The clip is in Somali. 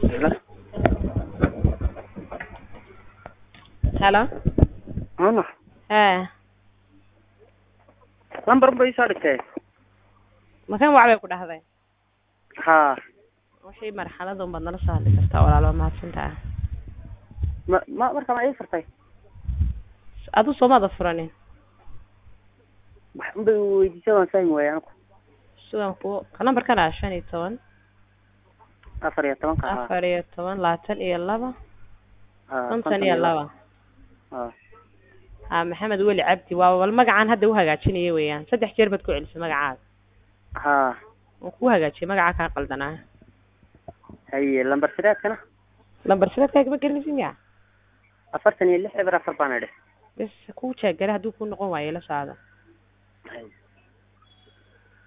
Hello? halo Mama, ee lambar bay soo dhigtay. makan wac bay ku dhahday Haa. wixii marxalada unbaad nala soo hadli kartaa walaalo waa mahadsantaha Ma ma marka ma ii furtay. adu soomaada furanin Wax un bay weydiisay waan fahmi waayay anigu. sugan ku ka nambarkan ah shan iyo toban Afar iyo tobanka haa. afar iyo toban labaatan iyo laba Haa, konton iyo laba Haa. ha maxamed weli cabdi waa bal magacaan hadda uhagaajinaya weeyaan saddex jeer baad ku celisay magacaaga Haa. waan ku hagaajiyay magacaa kaa qaldanaa Haye lambar sideedkana lambar sideedkaaga ma gelinaysid miya afartan iyo lix eber afar baan idhi. bes kuu jeegare hadduu ku noqon waayo la socda Haye.